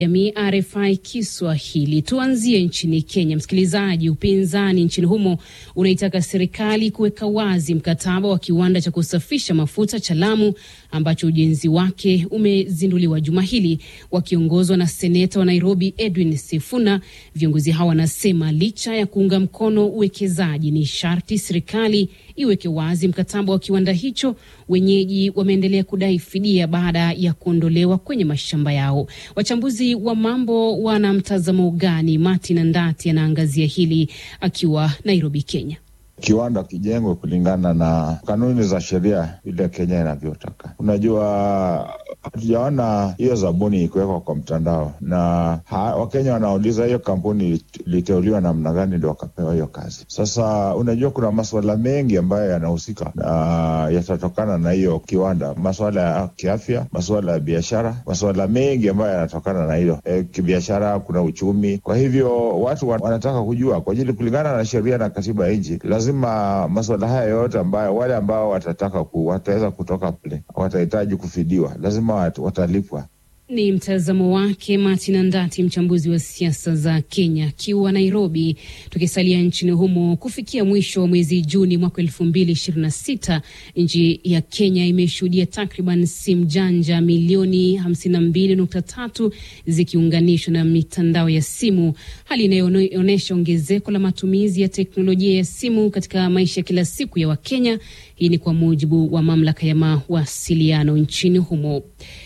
Jamii RFI Kiswahili. Tuanzie nchini Kenya. Msikilizaji, upinzani nchini humo unaitaka serikali kuweka wazi mkataba wa kiwanda cha kusafisha mafuta cha Lamu ambacho ujenzi wake umezinduliwa juma hili. Wakiongozwa na seneta wa Nairobi Edwin Sifuna, viongozi hao wanasema licha ya kuunga mkono uwekezaji, ni sharti serikali iweke wazi mkataba wa kiwanda hicho. Wenyeji wameendelea kudai fidia baada ya kuondolewa kwenye mashamba yao. Wachambuzi wa mambo wana mtazamo gani? Martin Andati anaangazia hili akiwa Nairobi, Kenya. Kiwanda kijengwe kulingana na kanuni za sheria vile Kenya inavyotaka. Unajua, hatujaona hiyo zabuni ikiwekwa kwa mtandao, na Wakenya wanauliza hiyo kampuni iliteuliwa namna gani ndio wakapewa hiyo kazi. Sasa unajua, kuna masuala mengi ambayo yanahusika na yatatokana na hiyo kiwanda, masuala ya kiafya, masuala ya biashara, masuala mengi ambayo yanatokana na hilo e, kibiashara, kuna uchumi. Kwa hivyo watu wanataka kujua kwa ajili, kulingana na sheria na katiba ya nchi lazima masuala haya yote ambayo wale ambao watataka ku, wataweza kutoka pale watahitaji kufidiwa, lazima wat, watalipwa. Ni mtazamo wake Martin Andati, mchambuzi wa siasa za Kenya akiwa Nairobi. Tukisalia nchini humo, kufikia mwisho wa mwezi Juni mwaka elfu mbili ishirini na sita nchi ya Kenya imeshuhudia takriban simu janja milioni hamsini na mbili nukta tatu zikiunganishwa na mitandao ya simu, hali inayoonyesha ongezeko la matumizi ya teknolojia ya simu katika maisha ya kila siku ya Wakenya. Hii ni kwa mujibu wa mamlaka ya mawasiliano nchini humo.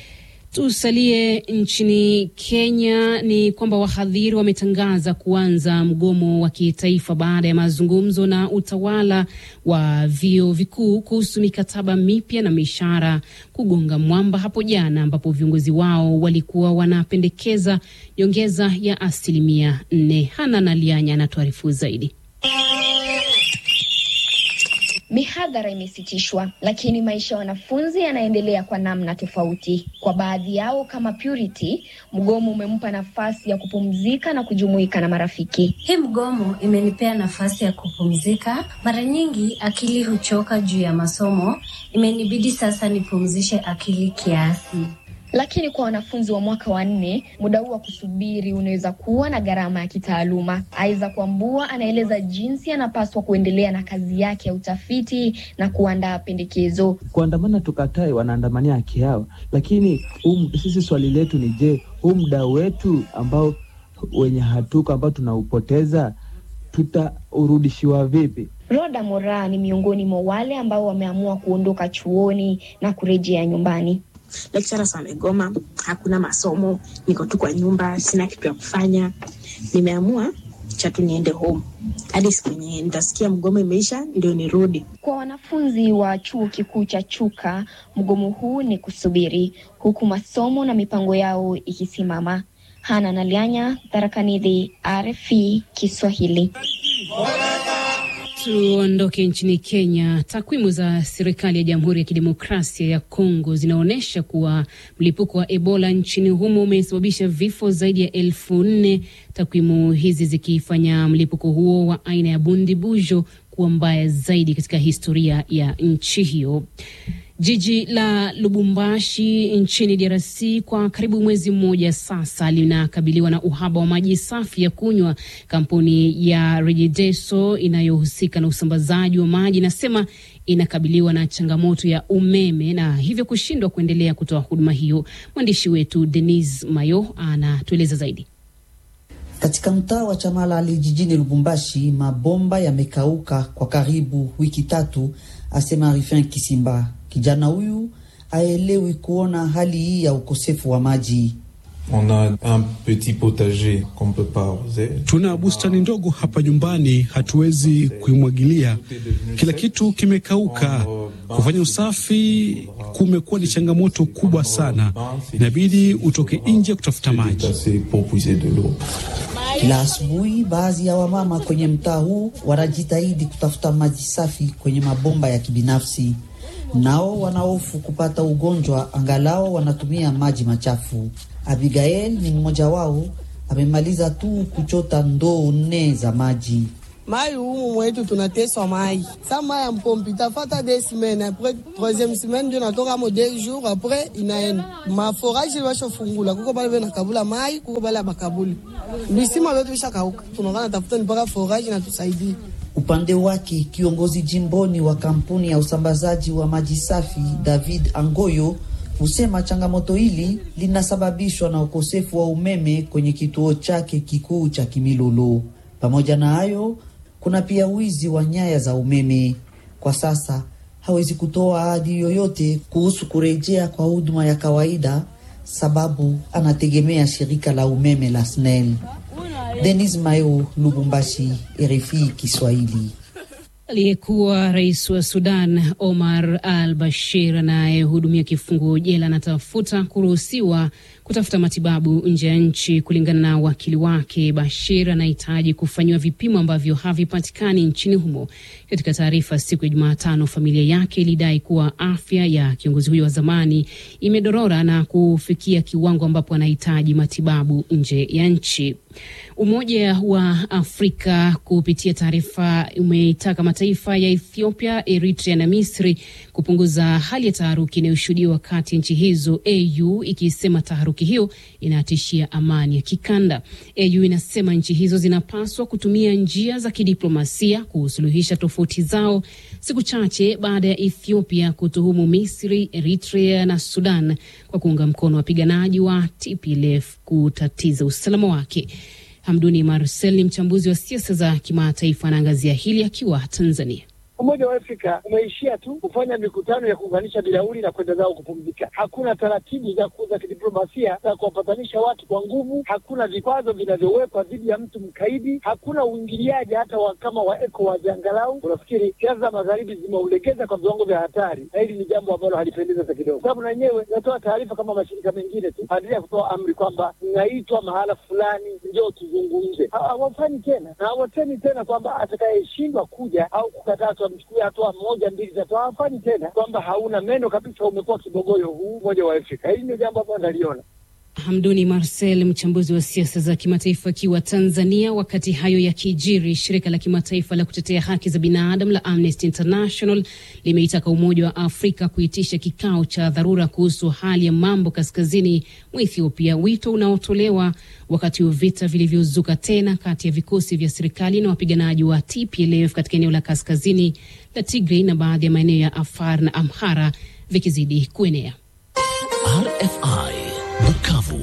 Tusalie nchini Kenya. Ni kwamba wahadhiri wametangaza kuanza mgomo wa kitaifa baada ya mazungumzo na utawala wa vyuo vikuu kuhusu mikataba mipya na mishahara kugonga mwamba hapo jana, ambapo viongozi wao walikuwa wanapendekeza nyongeza ya asilimia nne. Hana Nalianya anatuarifu zaidi. Mihadhara imesitishwa lakini maisha ya wanafunzi yanaendelea kwa namna tofauti. Kwa baadhi yao kama Purity, mgomo umempa nafasi ya kupumzika na kujumuika na marafiki. Hii mgomo imenipea nafasi ya kupumzika. Mara nyingi akili huchoka juu ya masomo, imenibidi sasa nipumzishe akili kiasi. Lakini kwa wanafunzi wa mwaka wa nne, muda huu wa kusubiri unaweza kuwa na gharama ya kitaaluma. Aiza Kwambua anaeleza jinsi anapaswa kuendelea na kazi yake ya utafiti na kuandaa pendekezo. Kuandamana tukatae, wanaandamania haki yao, lakini um, sisi swali letu ni je, huu muda wetu ambao wenye hatuko ambao tunaupoteza tutaurudishiwa vipi? Roda Mora ni miongoni mwa wale ambao wameamua kuondoka chuoni na kurejea nyumbani. Lecturers wamegoma, hakuna masomo, niko tu kwa nyumba, sina kitu ya kufanya. Nimeamua chatu niende home hadi siku yenye nitasikia mgomo imeisha ndio nirudi. Kwa wanafunzi wa chuo kikuu cha Chuka, mgomo huu ni kusubiri, huku masomo na mipango yao ikisimama. Hana Nalianya, Tarakanidhi, RFI Kiswahili. Tuondoke nchini Kenya. Takwimu za serikali ya Jamhuri ya Kidemokrasia ya Kongo zinaonyesha kuwa mlipuko wa Ebola nchini humo umesababisha vifo zaidi ya elfu nne, takwimu hizi zikifanya mlipuko huo wa aina ya bundibujo kuwa mbaya zaidi katika historia ya nchi hiyo. Jiji la Lubumbashi nchini DRC kwa karibu mwezi mmoja sasa linakabiliwa na uhaba wa maji safi ya kunywa. Kampuni ya Regideso inayohusika na usambazaji wa maji inasema inakabiliwa na changamoto ya umeme na hivyo kushindwa kuendelea kutoa huduma hiyo. Mwandishi wetu Denis Mayo anatueleza zaidi. Katika mtaa wa Chamalali jijini Lubumbashi, mabomba yamekauka kwa karibu wiki tatu, asema Rifin Kisimba. Kijana huyu aelewi kuona hali hii ya ukosefu wa maji. On a un petit potager qu'on peut pas arroser. Tuna bustani ndogo hapa nyumbani, hatuwezi kuimwagilia. Kila kitu kimekauka. Kufanya usafi kumekuwa ni changamoto kubwa sana, inabidi utoke nje kutafuta maji. Kila asubuhi, baadhi ya wamama kwenye mtaa huu wanajitahidi kutafuta maji safi kwenye mabomba ya kibinafsi. Nao wanahofu kupata ugonjwa, angalao wanatumia maji machafu. Abigail ni mmoja wao, amemaliza tu kuchota ndoo nne za maji. mai humu mwetu tunateswa mai sa mai ya mpompi tafata de semaine apres troisième semaine ndio natoka mo deux jours apres inaenda maforage washofungula kuko bale bena kabula mai kuko bale bakabuli bisima vyetu vishakauka tunakana tafuta mpaka forage na tusaidie Upande wake kiongozi jimboni wa kampuni ya usambazaji wa maji safi David Angoyo husema changamoto hili linasababishwa na ukosefu wa umeme kwenye kituo chake kikuu cha Kimilolo. Pamoja na hayo, kuna pia wizi wa nyaya za umeme. Kwa sasa hawezi kutoa ahadi yoyote kuhusu kurejea kwa huduma ya kawaida, sababu anategemea shirika la umeme la SNEL. Denis Mayo, Lubumbashi, RFI Kiswahili. Aliyekuwa rais wa Sudan Omar al Bashir anayehudumia kifungo jela anatafuta kuruhusiwa kutafuta matibabu nje ya nchi. Kulingana na wakili wake, Bashir anahitaji kufanyiwa vipimo ambavyo havipatikani nchini humo. Katika taarifa siku ya Jumatano, familia yake ilidai kuwa afya ya kiongozi huyo wa zamani imedorora na kufikia kiwango ambapo anahitaji matibabu nje ya nchi. Umoja wa Afrika kupitia taarifa umeitaka mataifa ya Ethiopia, Eritrea na Misri kupunguza hali ya taharuki inayoshuhudiwa kati ya nchi hizo, AU ikisema taharuki hiyo inatishia amani ya kikanda. AU inasema nchi hizo zinapaswa kutumia njia za kidiplomasia kusuluhisha tofauti zao, siku chache baada ya Ethiopia kutuhumu Misri, Eritrea na Sudan kwa kuunga mkono wapiganaji wa TPLF kutatiza usalama wake. Hamduni Marcel ni mchambuzi wa siasa za kimataifa, anaangazia hili akiwa Tanzania. Umoja wa Afrika umeishia tu kufanya mikutano ya kuunganisha bilauri na kwenda zao kupumzika. Hakuna taratibu za za kidiplomasia za kuwapatanisha watu kwa nguvu. Hakuna vikwazo vinavyowekwa dhidi ya mtu mkaidi. Hakuna uingiliaji hata wa kama wa ECOWAS. Angalau unafikiri siasa za magharibi zimeulegeza kwa viwango vya hatari, na hili ni jambo ambalo halipendezi hata kidogo, sababu na yenyewe inatoa taarifa kama mashirika mengine tu, badala ya kutoa amri kwamba mnaitwa mahala fulani, njoo tuzungumze. Hawafanyi tena na hawatemi tena kwamba atakayeshindwa kuja au kukataa mchukue hatua moja mbili tatu. Hawafanyi tena kwamba hauna meno kabisa, umekuwa kibogoyo huu umoja wa Afrika. Hili ndio jambo ambalo naliona. Hamduni Marcel, mchambuzi wa siasa za kimataifa akiwa Tanzania. Wakati hayo yakijiri, shirika la kimataifa la kutetea haki za binadamu la Amnesty International limeitaka Umoja wa Afrika kuitisha kikao cha dharura kuhusu hali ya mambo kaskazini mwa Ethiopia, wito unaotolewa wakati wa vita vilivyozuka tena kati ya vikosi vya serikali na wapiganaji wa TPLF katika eneo la kaskazini la Tigray na baadhi ya maeneo ya Afar na Amhara vikizidi kuenea. RFI Bukavu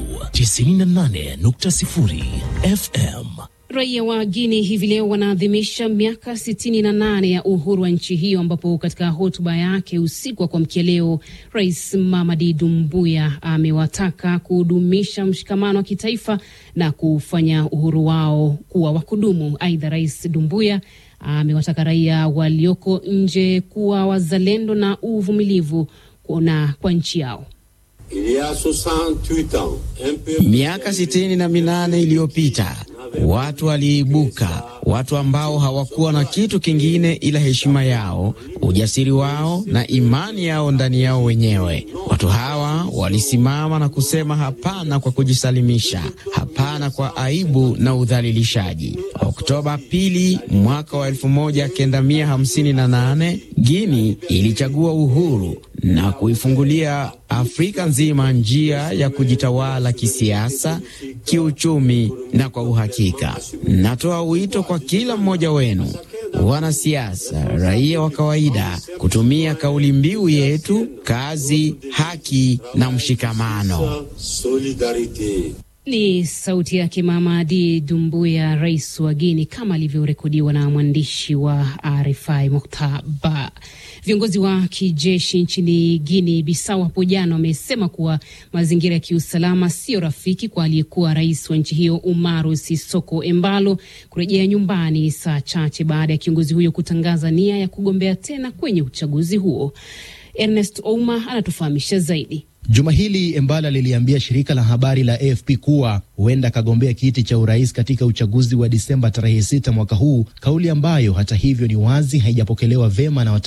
98.0 FM. Raia wa Guini hivi leo wanaadhimisha miaka 68 ya uhuru wa nchi hiyo, ambapo katika hotuba yake usiku wa kuamkia leo, Rais Mamadi Dumbuya amewataka kudumisha mshikamano wa kitaifa na kufanya uhuru wao kuwa wa kudumu. Aidha, Rais Dumbuya amewataka raia walioko nje kuwa wazalendo na uvumilivu na kwa nchi yao. Miaka sitini na minane iliyopita watu waliibuka, watu ambao hawakuwa na kitu kingine ila heshima yao, ujasiri wao na imani yao ndani yao wenyewe. Watu hawa walisimama na kusema hapana kwa kujisalimisha, hapana kwa aibu na udhalilishaji. Oktoba pili mwaka wa elfu moja kenda mia hamsini na nane Guini ilichagua uhuru na kuifungulia Afrika nzima njia ya kujitawala kisiasa, kiuchumi na kwa uhakika. Natoa wito kwa kila mmoja wenu, wanasiasa, raia wa kawaida, kutumia kauli mbiu yetu kazi, haki na mshikamano. Ni sauti yake Mamadi Dumbuya, rais wa Guini, kama alivyorekodiwa na mwandishi wa RFI Muktaba. Viongozi wa kijeshi nchini Guini Bisau hapo jana wamesema kuwa mazingira ya kiusalama sio rafiki kwa aliyekuwa rais wa nchi hiyo Umaru Sisoko Embalo kurejea nyumbani saa chache baada ya kiongozi huyo kutangaza nia ya kugombea tena kwenye uchaguzi huo. Ernest Ouma anatufahamisha zaidi. Juma hili Embala liliambia shirika la habari la AFP kuwa huenda akagombea kiti cha urais katika uchaguzi wa Disemba tarehe sita mwaka huu, kauli ambayo hata hivyo ni wazi haijapokelewa vema na